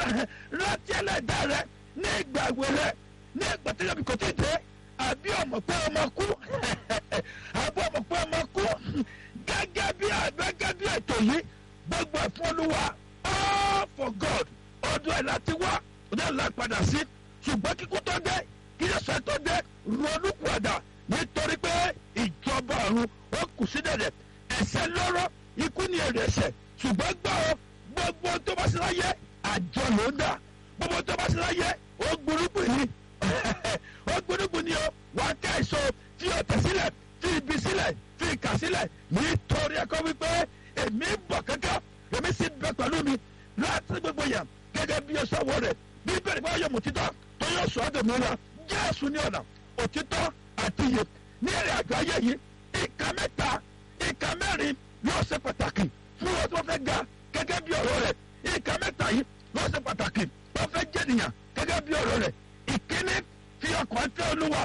rántí ẹlẹ́dàá rẹ ní ìgbà ìwé rẹ ní ìgbà tó yọbi kò tí ì dé àbí ọmọ pé ọmọ kú àbí ọmọ pé ọmọ kú gẹ́gẹ́ bí gẹ́gẹ́ bí ètò yìí gbogbo ẹ̀fún olúwa all for God ọdún ẹ̀ láti wá ọdún ẹ̀ láti padà sí ṣùgbọ́n kíkú tó dé kí yẹn sọ tó dé ronú padà nítorí pé ìjọba ọ̀run ó kù sí dẹ̀dẹ̀ ẹ̀ṣẹ̀ lọ́rọ̀ ikú ni èrè ẹ̀ṣẹ̀ ṣùgbọ́n gbọ́ ọ gbogbo tó bá sí láyé àjọ ló ń dà gbogbo tó bá sí láyé ó gbúrúgbù ni ó gbúrúgbù ni ó wàá ká èso tí ó tẹ̀ sílẹ̀ tí ibi sílẹ̀ tí ìkà sílẹ̀ nítorí ẹ̀kọ́ wípé èmi ń bọ̀ kankan èmi sì bẹ pẹ̀lú mi láti gbogbo yẹn gẹ́gẹ́ bí ẹ̀sọ́ wọ rẹ̀ bí bẹ́ẹ̀ bá yọ mọ̀títọ́ tó yọ sọ ọ́dọ̀ mìíràn jésù ní ọ̀nà òtítọ́ àti iyè ní ìrìn àjò ayé yìí ìka mẹ́ta ìka mẹ́rin yóò ṣe pàtàkì fún wọn tó fẹ́ ga gẹ́gẹ́ bí ọ̀rọ̀ rẹ̀ ìka mẹ́ta yìí yóò ṣe pàtàkì wọ́n fẹ́ jẹ́ nìyàn gẹ́gẹ́ bí ọ̀rọ̀ rẹ̀ ìkíní fi ọkàn tẹ olúwa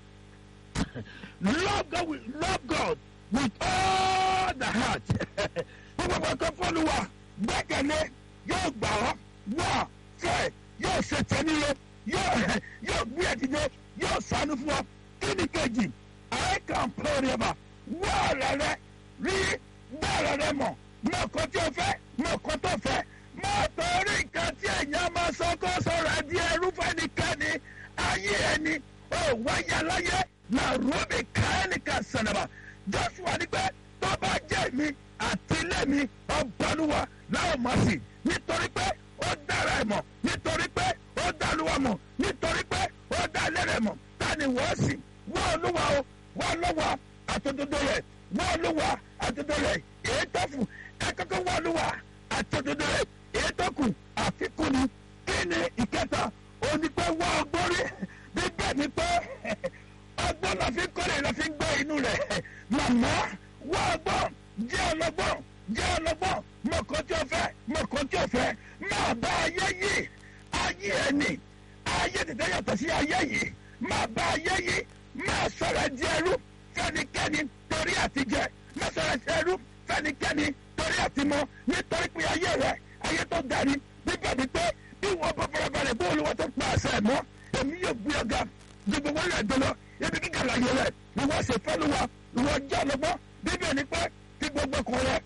love God with love God with all the heart gbogbo ọkàn fọlùwà gbẹ́kẹ̀lé yóò gbà ọ́ wá fẹ́ yóò ṣe tẹ́nílé yóò gbé ẹ̀dídé yóò sànú fún ọ kí ni kejì I can pray rẹ̀ wá ọ̀rẹ́ rẹ rí bẹ́ẹ̀rẹ̀ rẹ mọ̀ mọ̀ kó tí o fẹ́ mọ̀ kó tó fẹ́ mọ̀ torí nǹkan tí èèyàn máa sọ kó sọ̀rọ̀ ẹ̀ di ẹrú fẹ́nikẹ́ni ayé ẹni ó wáyà láyé na rúbi káyánìkà sànàbà Joshua ní pé tó bá jẹ́ mi àti ilé mi ọ̀bọ̀lúwa láwọn mọ̀ sí nítorí pé ó dára ẹ̀ mọ̀ nítorí pé ó dáluwa mọ̀ nítorí pé ó dá ilé rẹ̀ mọ̀ ta ni wọ́n sì wọ́n olúwa o wọ́n lọ́wọ́ àtòdodo rẹ̀ wọ́n olúwa àtòdodo rẹ̀ èyí tó fún ẹ kọ́kọ́ wọ́n olúwa àtòdodo rẹ̀ èyí tó kù àfikún ni kí ni ìkẹta òní pé wọ́n ọgbọ́rí bíbẹ̀ ni pé ọgbọ́n la fi kọ́lé la fi gbọ́ inú rẹ̀ màmá wọ́n ọgbọ́n jẹ́ ọlọ́gbọ́n jẹ́ ọlọ́gbọ́n mọ̀kàn tí o fẹ́ mọ̀kàn tí o fẹ́ máa bá ayé yìí ayé ẹni ayé tètè yàtọ̀ sí ayé yìí máa bá ayé yìí máa sọ̀rọ̀ di ẹrú fẹ́nikẹ́ni torí àtijẹ máa sọ̀rọ̀ di ẹrú fẹ́nikẹ́ni torí àtimọ́ nítorí pé ayé rẹ ayé tó darí bíbẹ̀ ni pé bí wọ́n bọ́ fọlọ́balẹ̀ bó olúwa tó pa àṣẹ mọ́ èmi yóò gbé ọ̀gá gbogbo wọn lè dọ́lọ́ ibi kíkà láyé rẹ ìwọ ṣèfẹ́ lu wa ìwọ jẹ́ ọlọ́gbọ́n bíbẹ̀ ni pé kí gbogbo kan rẹ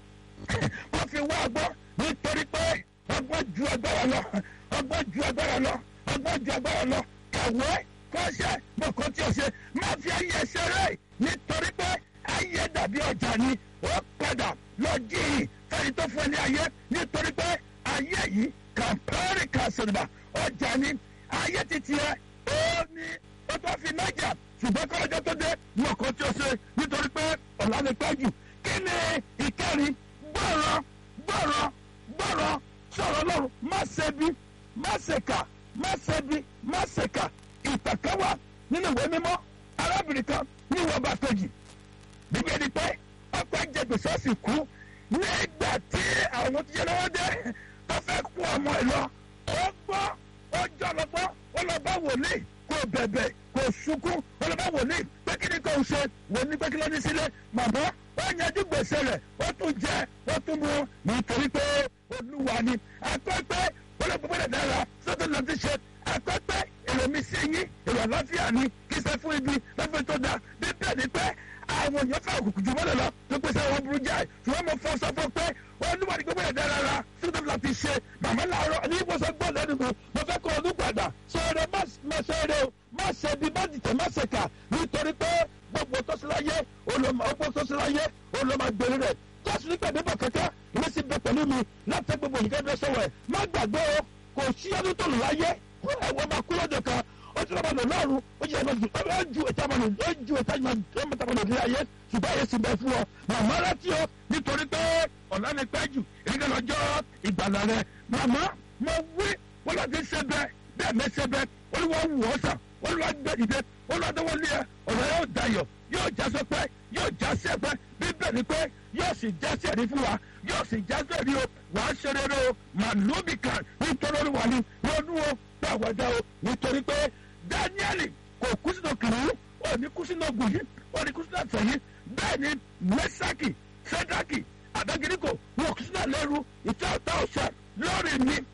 wọ́n fi wá ọgbọ́n nítorí pé ọgbọ́n ju agbára lọ ọgbọ́n ju agbára lọ ọgbọ́n ju agbára lọ kàwé kọ́ṣẹ́ mọ̀kọ́ tí o ṣe máa fi ayé ṣeré nítorí pé ayé dàbí ọjà ni ó padà lọ jíì fẹ́ni tó fún ẹ ní ayé nítorí pé ayé yìí kàmpẹ́rì kàṣẹ̀dùbà ọjà ni ayé titi ẹ ó ní ó tó fi nájà ṣùgbọ́n kọ́lọ́jọ́ tó dé mọ̀kọ́ tí o ṣe nítorí pé ọ̀la ni pẹ́ jù kí ni ìkẹrin gbọ́rọ̀ gbọ́rọ̀ gbọ́rọ̀ sọ̀rọ̀ lọ́rùn má ṣe bí má ṣe kà má ṣe bí má ṣe kà ìtàkẹ́wà nínú ìwé mímọ́ arábìnrin kan ní ìwọ̀n bá kejì bíbí ẹni pé ọkọ̀ ẹ̀jẹ̀ gbèsè sì kú nígbà tí àwọn tí yẹ lọ́wọ́ dé tó fẹ́ kú ọmọ ẹ̀ lọ ó gbọ́ ó jọ lọ́gbọ́ ó lọ bá wòlíì kò bẹ̀bẹ̀ kò sunkún ó lọ bá wòlíì pé kí ni kò ṣe wòlíì pé kí ló ní sílẹ̀ màmá ó yanjú gbèsè rẹ̀ ó tún jẹ ó tún mu nítorí pé olúwa ni akọ́pẹ́ olóògbé dára sọ́tò lọ́ọ́ ti ṣe akọ́pẹ́ èrò mi sí yín èrò àlàáfíà ni kí sẹ́ fún ibi lọ́fẹ́ tó dáa bí bẹ́ẹ̀ ni pé àwọn èèyàn fẹ́ òkùnkùn jù mọ́lẹ̀ lọ tó pèsè àwọn burú jáì ṣùgbọ́n mo fọ́ sọ fún pé olúwa ni gbogbo ẹ̀dá rárá sọ́tò lọ́ọ́ ti ṣe màmá làárọ̀ ní ìwòsàn gbọ́ lẹ́nu mi mo fẹ́ kọ́ ọdún padà sọ̀rọ̀ má ṣeré o má ṣe bí má dìtẹ̀ má ṣe kà nítorí pé gbogbo tọ́síláyé olùmọ̀ tọ́síláyé olùmọ̀ gbèrè rẹ̀ jésù nígbà débọ̀ kẹ́kẹ́ ìwé sì bẹ pẹ̀lú mi láti gbogbo yìí kẹ́kẹ́ sọ̀rọ̀ ẹ̀ má gbàgbé o kò sí ọdún tó lù láyé ẹ̀wọ̀n máa kú lọ́jọ́ kan ó ti lọ́ba lò lọ́rùn ó jẹ́ ẹ̀ma ó ju ìta mọ̀ ó ju ìta mọ̀ lò ní ayé ṣùgbọ́n ayé sì bẹ fún ọ màmá rántí o nítorí pé ọ̀la ni pẹ́ jù ìrìnkà lọ́jọ́ ìgbàlà rẹ màmá mo wí wọ́n lọ́ọ́ ti ṣe bẹ́ẹ̀ bẹ́ẹ̀ mẹ́sẹ̀ bẹ́ẹ̀ olúwa wù ọ́ sàn olúwa gbẹ dìde olúwa dọ́wọ́ lé ẹ ọ̀rọ̀ yóò dayọ̀ yóò já sọpẹ́ yóò já sí ẹgbẹ́ bíbẹ̀ ni pé yóò sì já sí ẹ̀rí fún wa yóò sì já sí ẹ̀rí o wà á ṣe rere o màlúùbí kan nítorí olúwa ni ronú o pé àwọ̀dá o nítorí pé dáníẹ́lì kò kú sínú kìnìún ò ní kú sínú ogun yìí ò ní kú sínú àtẹ̀yìn bẹ́ẹ̀ ni mẹ́sàkì sẹ́dákì àdágíríkò wọn kú sínú àlẹ́rú ìtẹ́ ọ̀tá ọ̀sẹ̀ lórí mi lórí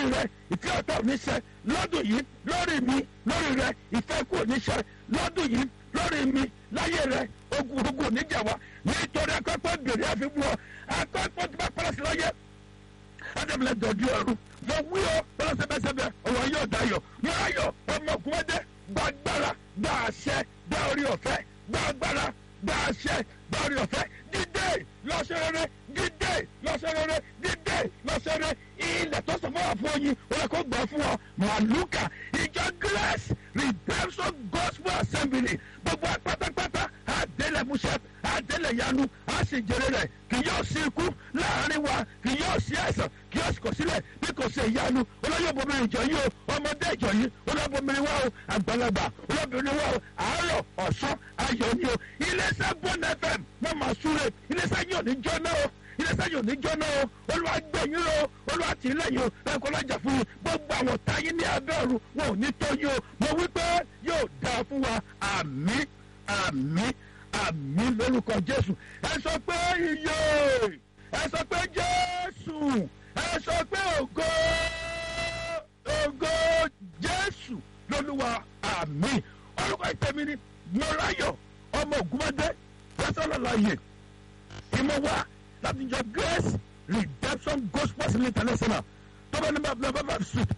rẹ ìfẹ́ ọ̀tá ò ní ṣẹ lọ́dún yìí lórí mi lórí rẹ ìfẹ́ kù ò ní ṣẹ lọ́dún yìí lórí mi láyé rẹ ogun ogun ò ní jà wá nítorí akọ́kọ́ bèrè àfikún ọ akọ́kọ́ tí bá pẹ́lẹ́ sí lọ́yẹ adamile dọ̀jú ọ̀run mo wí ọ bọ́lá sẹ́bẹ̀sẹ́bẹ̀ ọ̀rọ̀ yóò dayọ̀ mo ayọ̀ ọmọ ògùnmọ́dé gba agbára gba àṣẹ gba orí ọ̀fẹ́ gba agbára gba àṣẹ gba orí ọ̀fẹ́ dídé lọ́sẹ̀rẹ̀rẹ̀ dídé lọ́sẹ̀rẹ̀rẹ̀ dídé lọ́sẹ̀rẹ̀ ilẹ̀ tó sọ fún wa fún oyin wọn kò gbọ́ fún ọ màlúkà ìjọ grace redemption gospel assembly gbogbo pátápátá àdélẹ̀ múṣẹ́ àdélẹ̀ yanu àṣìjẹrẹ rẹ̀ kì yóò sí ikú láàrin wa kì yóò sí àìsàn kì yóò sì kọ̀ sílẹ̀ bí kò ṣe ìyanu olóyè ìjọ yìí o ọmọdé ìjọ yìí olóbìnrin wa o àgbàlagbà olóbìnrin wa o àárọ̀ ọ̀sán ayọ̀ ni o iléeṣẹ́ bọ́n fm wọ́n máa súre iléeṣẹ́ yìí ò ní jóná o iléeṣẹ́ yìí ò ní jóná o olúwa gbẹ̀yìn o olúwa tì í lẹ́yìn o ẹ̀kọ́ lọ́jà fún yín gbogbo àwọn táyé ní abẹ́ ọ̀run wọn ò ní tó yín o mo wí pé yóò dáa fún wa àmì àmì àmì lórúkọ jésù ẹ sọ pé iye ẹ sọ pé jésù ẹ sọ pé ògo ògo jésù lolúwa àmì orúkọ ìtẹ̀mí ni mọ́ráyọ̀ ọmọ ògúnmọ́dé lọ́sọ̀lọ́lọ́yè ìmọ̀ wa láti jọ grace redemption gospel city international tọ́ba ní bàbá bàbá street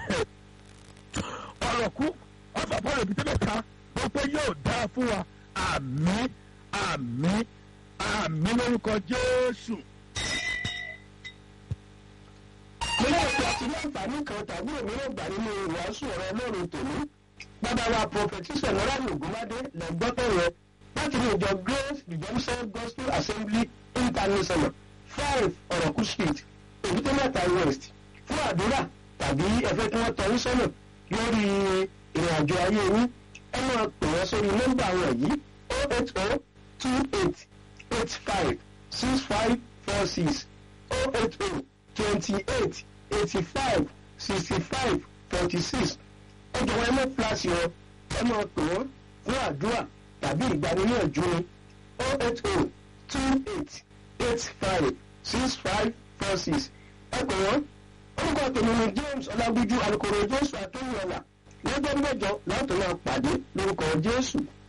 ọ̀rọ̀ kú ọ̀fà fọ́ọ̀rọ̀ ìbí tẹ́lẹ̀ ká wọ́n pé yóò dáa fún wa àmì àmì àmì lórúkọ jésù. nílé ìpè àti ní àǹfààní kan tàbí òmíràn gbà nínú ìwàásù ọ̀rọ̀ ọlọ́run tòní bàbá wa prọfẹtísọ̀ lọ́rọ̀ ògúnmádé lẹ́gbọ́tọ̀ rẹ láti ní ìjọ grace redemption gospel assembly international five ọ̀rọ̀kú street èbúté mẹ́ta west fún àdúrà tàbí ẹ̀fẹ́ kí wọ́n tọ́ yín sọ́nà lórí ìrìn àjò ayé yín ẹ máa pè wọ́n sórí nọ́mbà wọn yìí o eight o two eight eight five six five four six o eight o twenty eight eighty five sixty five forty six ọjọ́ wọn ẹ mọ̀ fúláṣí ọ ẹ máa pè wọ́n fún àdúrà tàbí ìgbaniníyànjú ni o eight o two eight eight five six five four six ẹ pè wọ́n orúkọ tèmi ni james ọlágúnjú alukoro jésù akínyẹ̀lá lọ́jọ́ mẹ́jọ láti máa pàdé lórúkọ jésù.